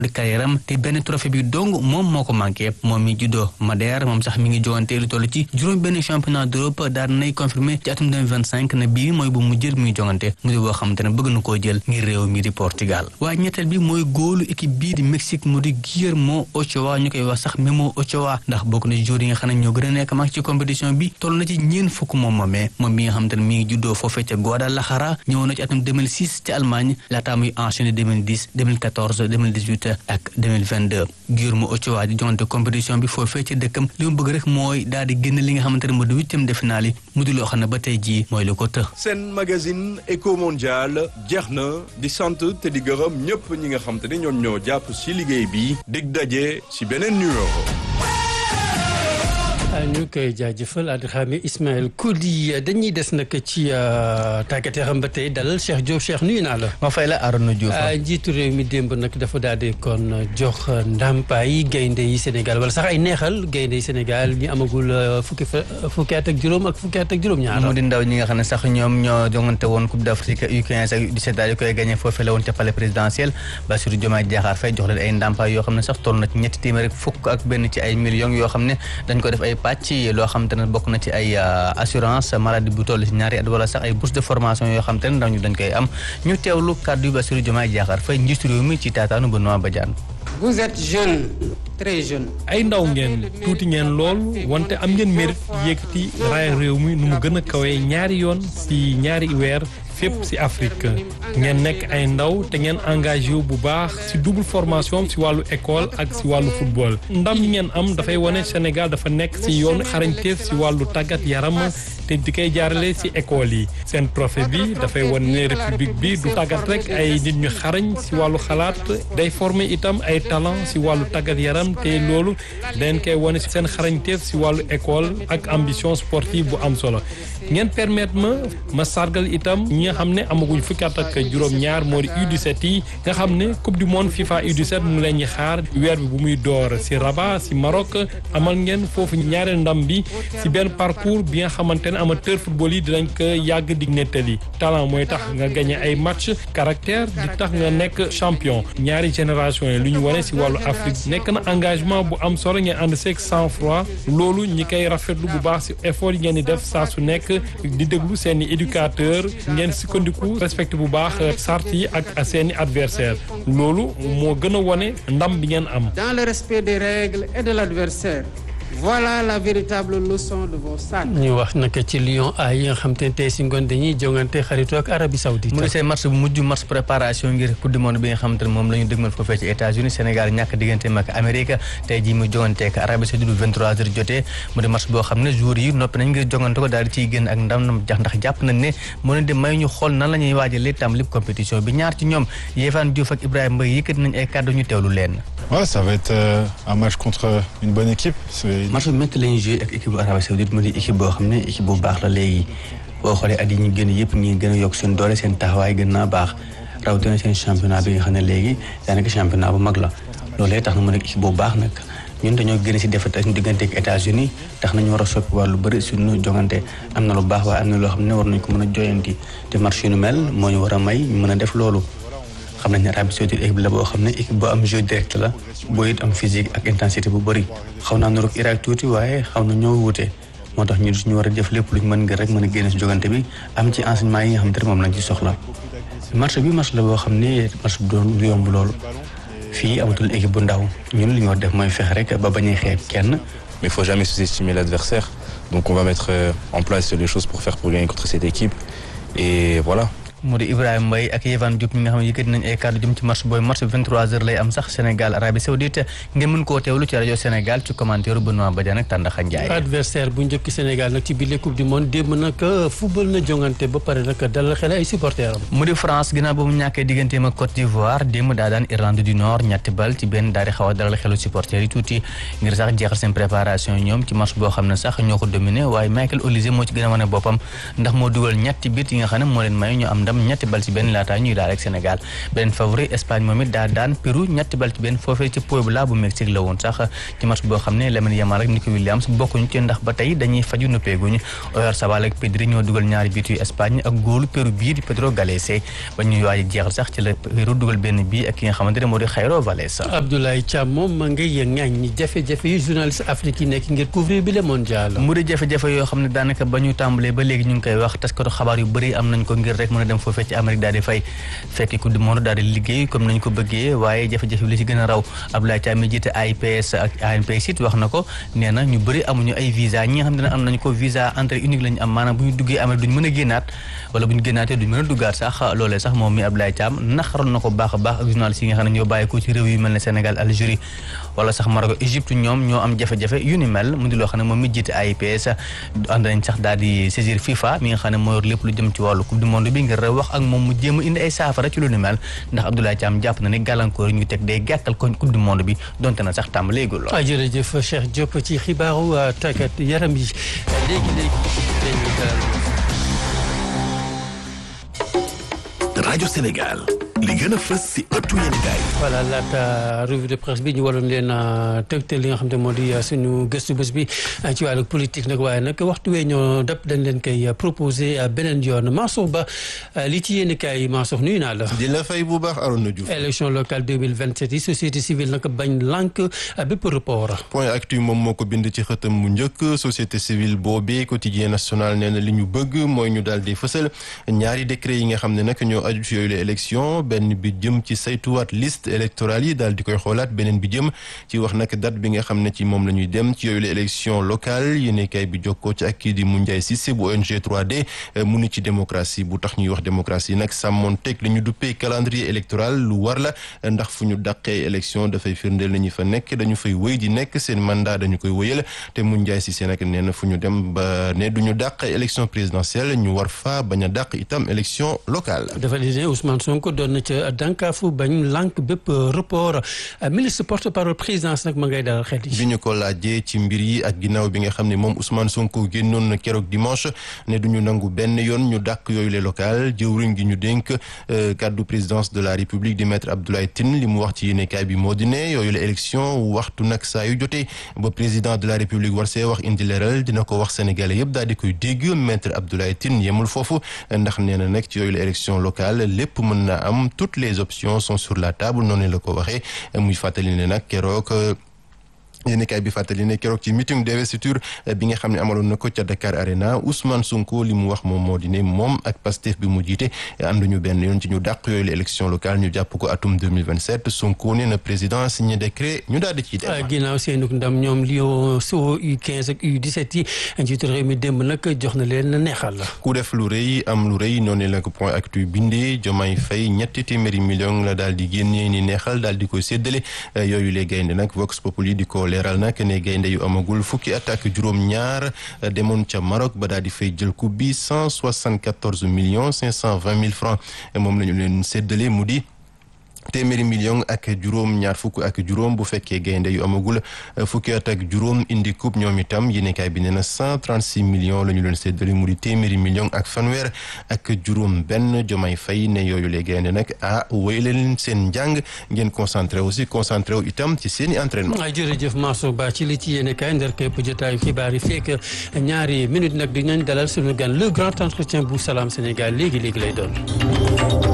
de carrière am te benn trophée bi dong moom moo ko manqué moom mi juddoo Madère moom sax mi ngi jogante lu toll ci juróom benn championnat d'Europe daal nay confirmé ci atum 2025 ne bii mooy bu mu jël muy jongante mu di boo xamante ne bëgg na koo jël ngir réew mi di Portugal waaye ñetteel bi mooy góolu équipe bii di Mexique mu di Guillermo Ochoa ñu koy wax sax Memo Ochoa ndax bokk na ci joueurs yi nga xam ne ñoo gën a nekk mag ci compétition bi toll na ci ñeen fukk moom moomee moom mi nga xamante ne mi ngi juddoo foofee ca Guadalajara ñëwoon na ci atum 2006 ci Allemagne laataa muy enchaîné 2010 2014 2018 ak 2022 Guillermo Ochoa di jongante compétition bi foofee ca dëkkam li mu bëgg rek mooy daal di génn li nga xamante ne moo di huitième de finale yi mu di loo xam ne ba tey jii mooy lu ko të seen magazine Eco Mondial jeex na di sant te di gërëm ñëpp ñi nga xam te ne ñoom ñoo jàpp ci liggéey bi dig daje ci beneen numéro. ñu koy jaajëfal Adramé Ismaël Kodi dañuy des nag ci tàggat yaram ba tey dalal Cheikh Diop Cheikh nuyu naa la. ma fay la Arona Diouf. njiitu réew mi démb nag dafa daal di kon jox ndàmpaay gaynde yi Sénégal wala sax ay neexal gaynde yi Sénégal ñi amagul fukki fa fukki at ak juróom ak fukki at ak juróom-ñaar. mu di ndaw ñi nga xam ne sax ñoom ñoo jongante woon Coupe d'Afrique U15 ak U17 daal di koy gagné foofee la woon ca palais présidentiel Bassirou Diomaye Diakhar Faye jox leen ay ndàmpaay yoo xam ne sax toll na ci ñetti téeméer rek fukk ak benn ci ay millions yoo xam ne dañ ko def ay pàcc loo xam te ne bokk na ci ay assurance maladie bu toll ci ñaari at wala sax ay bourse de formation yoo xam te ne ndaw ñu dañ koy am ñu teewlu kàddu yu Bassirou Diomaye Diakhar Faye njiitu réew mi ci taataanu Benoît Badiane vous êtes jeune très jeune. ay ndaw ngeen tuuti ngeen lool wante am ngeen mérite yëkkati raaya réew mi nu mu gën a kawee ñaari yoon ci ñaari weer fépp ci Afrique ngeen nekk ay ndaw te ngeen engagé wu bu baax ci double formation ci wàllu école ak ci wàllu football ndam yi ngeen am dafay wane Sénégal dafa nekk ci yoonu xarañteef ci wàllu tàggat yaram te di koy jaarale ci école yi seen trophée bi dafay wane ne république bi du tàggat rek ay nit ñu xarañ ci wàllu xalaat day former itam ay talent ci wàllu tàggat yaram te loolu dañ koy wane ci seen xarañteef ci wàllu école ak ambition sportive bu am solo ngeen permettre ma ma sargal itam ñi nga xam ne amaguñ fukki at ak juróom-ñaar moo di U17 yi nga xam ne coupe du monde FIFA U17 mu leen ñi xaar weer bi bu muy door ci Rabat ci Maroc amal ngeen foofu ñaareel ndam bi ci benn parcours bi nga xamante ne amateur football yi dinañ ko yàgg di nettali talent mooy tax nga gagné ay match caractère di tax nga nekk champion ñaari génération yi lu ñu wane ci wàllu Afrique nekk na engagement bu am solo ngeen ànd seeg sang froid loolu ñi koy rafetlu bu baax ci effort yi ngeen di def saa su nekk di déglu seeni éducateur ngeen sukkandiku respecté bu baax sart yi ak seeni adversaire loolu moo gën a wone ndam bi ngeen am dans le respect des règles et de l'adversaire voilà la véritable leçon de vos sacs. ñu wax naka ci Lion A yi nga xam te ne tey si ngoon dañuy jongante xaritoo ak Arabie Saoudite. mu di seen match bu mujj match préparation ngir coupe du monde bi nga xamante ne moom la ñu dëgmal foofee ci États-Unis Sénégal ñàkk digganteem ak Amérique tey jii muy jongante ak Arabie Saoudite bu 23h jotee mu di match boo xam ne jour yi noppi nañ ngir jongante ko daal di ciy génn ak ndam jax ndax jàpp nañ ne moo leen di may ñu xool nan la ñuy waajalee tam lépp compétition bi ñaar ci ñoom Yehvan Diouf ak Ibrahima Mbaye yëkkati nañ ay kàddu ñu teewlu leen. Ouais, ça va être euh, un match contre une bonne équipe. match bu métti la ñuy joué ak équipe bu Arabie Saoudite mu di équipe boo xam ne équipe bu baax la léegi boo xoolee at yi ñu gën yëpp ñi gën a yokk seen doole seen taxawaay gën naa baax rawatina seen championnat bi nga xam ne léegi daanaka championnat bu mag la loolee tax na mu nekk équipe bu baax nag ñun dañoo gën si defet ak diggante ak États-Unis tax nañu war a soppi wàllu bëri suñu jongante am na lu baax waaye am na loo xam ne war nañ ko mën a joyanti te match yu nu mel moo ñu war a may ñu mën a def loolu xam nañ ne Arabie Saoudite équipe la boo xam ne équipe boo am jeu direct la boo it am physique ak intensité bu bëri xaw naa nuroog Irak tuuti waaye xaw na ñoo wuute moo tax ñu ñu war a def lépp luñ mën ngir rek mën a génne si jogante bi am ci enseignement yi nga xam te ne moom lañ ci soxla match bi match la boo xam ne match bu doon du yomb loolu fii amatul équipe bu ndaw ñun li ñu war def mooy fexe rek ba bañ a xeeb kenn. mais il faut jamais sous-estimer l'adversaire donc on va mettre euh, en place les choses pour faire pour gagner contre cette équipe et voilà. mu di Ibrahima Mbaye ak Yehvan Diop ñi nga xam ne yëkkati nañ ay kàddu jëm ci match booy match bi 23h lay am sax Sénégal Arabie Saoudite ngeen mën koo teewlu ci rajo Sénégal ci commentaire Benoît Badiane ak Tandakha Ndiaye. adversaire bu njëkk Sénégal nag ci biir coupe du monde démb nag football na jongante ba pare nag dalal xel ay supporters am. mu di France ginnaaw ba mu ñàkkee digganteem ak Côte d'Ivoire démb daa daan Irlande du Nord ñetti bal ci benn daal di xaw a dalal xelu supporters yi tuuti ngir sax jeexal seen préparation ñoom ci match boo xam ne sax ñoo ko dominé waaye Michael Olise moo ci gën a wane boppam ndax moo dugal ñetti bit yi nga xam ne moo leen may ñu am ndam ñetti bal ci benn laata ñuy daal ak Sénégal beneen favori Espagne moom it daa daan Pérou ñetti bal ci benn foofee ci Puebla bu Mexique la woon sax ci match boo xam ne Lamine Yamal ak Nico Williams bokkuñu ci ndax ba tey dañuy faju noppeeguñu Oyarzabal ak Pedri ñoo dugal ñaari biit yu Espagne ak góolu Pérou bii di Pedro Galese ba ñuy waaj jeexal sax ci la Pérou dugal benn bii ak ki nga xamante ne moo di Jairo Valles Abdoulaye Thiam moom ma ngay ŋàññi jafe-jafe yu journaliste Afrique yi nekk ngir couvrir bi le mondial mu di jafe-jafe yoo xam ne daanaka ba ñu tàmbalee ba léegi ñu ngi koy wax taskatu xabaar yu bëri am nañ ko ngir rek mën a dem foofee ci Amérique daal di fay fekki coupe du monde daal di liggéey comme nañ ko bëggee waaye jafe-jafe li ci gën a raw Abdoulaye Thiam mi jiite AIPS ak ANPS it wax na ko nee na ñu bëri amuñu ay visa ñi nga xam ne am nañ ko visa entrée unique lañu am maanaam bu ñu duggee Amérique duñ mën a génnaat wala bu ñu génnaatee duñ mën a duggaat sax loolee sax moom mi Abdoulaye Thiam naxaroon na ko baax a baax ak journaliste yi nga xam ne ñoo bàyyi ko ci réew yu mel ne Sénégal Algérie wala sax Maroc Égypte ñoom ñoo am jafe-jafe yu ni mel mu di loo xam ne moom mi jiite AIPS ànd nañ sax daal di saisir FIFA mi nga xam ne moo yor lépp lu jëm ci wàllu coupe du monde bi ngir rek wax ak moom mu jéem a indi ay saafara ci lu ni mel ndax Abdoulaye Thiam jàpp na ne gàllankoor yi ñu teg day gàkkal ko coupe du monde bi donte na sax tàmbaleegul ah jërëjëf Cheikh Diop ci xibaaru tàggat yaram yi léegi léegi rajo Sénégal li gën a fës si ëttu yéenekaay voilà laata revue de presse bi ñu waroon leen tëgte li nga xam ne moo di suñu gëstu bés bi ci wàllu politique nag waaye nag waxtu wee ñoo dab dañ leen koy proposé beneen yoon Mansour Ba li ci yéenekaay yi Mansour nuyu naa la. di la fay bu baax Arona Diouf. élection locale 2027 yi société civile nag bañ lànk bépp report. point actu moom moo ko bind ci xëtam mu njëkk société civile boobee quotidien national nee na li ñu bëgg mooy ñu daal di fësal ñaari décret yi nga xam ne nag ñoo aju ci yooyu la élection benn bi jëm ci saytuwaat liste électorale yi daal di koy xoolaat beneen bi jëm ci wax nag date bi nga xam ne ci moom la ñuy dem ci yooyu la élection locale yéene kay bi jokkoo ci ak kii di Moundiaye Cissé bu ONG 3D mu ni ci démocratie bu tax ñuy wax démocratie nag sàmmoon teg li ñu duppee calendrier électoral lu war la ndax fu ñu dàqee élection dafay firndeel nañu fa nekk dañu fay wëy di nekk seen mandat dañu koy wëyal te Moundiaye Cissé nag nee na fu ñu dem ba ne du ñu dàq élection présidentielle ñu war fa bañ a dàq itam élection locale dafa di ne Ousmane Sonko doon na ca dànkaafu bañ lànk bépp report ministre porte parole présidence nag ma ngay dalal xel yi. bi ñu ko laajee ci mbir yi ak ginnaaw bi nga xam ne moom Ousmane Sonko génnoon na keroog dimanche ne du ñu nangu benn yoon ñu dàq yooyu les local jëwriñ gi ñu dénk kaddu présidence de la république di maître Abdoulaye Tine li mu wax ci yéenekaay bi moo di ne yooyu la élection waxtu nag saa yu jotee ba président de la république war see wax indi leeral dina ko wax sénégalais yëpp daal di koy dégg maître Abdoulaye Tine yemul foofu ndax nee na nag ci yooyu la élection locale lépp mën na am toutes les options sont sur la table noonu la ko waxee muy fàttali ne nag keroog yéen kay bi fàttali ne keroog ci meeting d'investiture bi nga xam ne amaloon na ko ca Dakar Arena Ousmane Sonko li mu wax moom moo di ne moom ak Pastef bi mu jiite ànduñu benn yoon ci ñu dàq yooyu la élection locale ñu jàpp ko atum 2027 Sonko ne na président signé décret ñu daal di ciy dem. ginnaaw seenug ndam ñoom Lion so U15 ak U17 yi njiitu réew mi démb nag jox na leen neexal la. ku def lu rëy am lu rëy noonu la ko point actu bindee Diomaye Faye ñetti téeméeri million la daal di génnee ni neexal daal di koy séddale yooyu les gaynde nag Vox Populi di ko leeral nag ne gaynde yu amagul fukki at ak juróom-ñaar demoon ca Maroc ba daal di fay jël coupe bi cent soixante-quatorze millions cinq cent vingt mille francs moom la ñu leen séddale mu di. téeméeri million ak juróom ñaar fukk ak juróom bu fekkee gaynde yu amagul fukki at ak juróom indi coupe ñoom itam yéenekaay bi nee na cent trente six millions la ñu leen séddale mu di téeméeri million ak fanweer ak juróom benn Diomaye Faye ne yooyu les gaynde nag ah wéy leen seen njàng ngeen concentré aussi concentré wu itam ci seen i entraînement. ay jërëjëf Mansour Ba ci li ci yéenekaay ndar képp jotaayu xibaar yi fekk ñaari minute nag dinañ dalal suñu gan le grand entretien bu Salam Sénégal léegi léegi lay doon.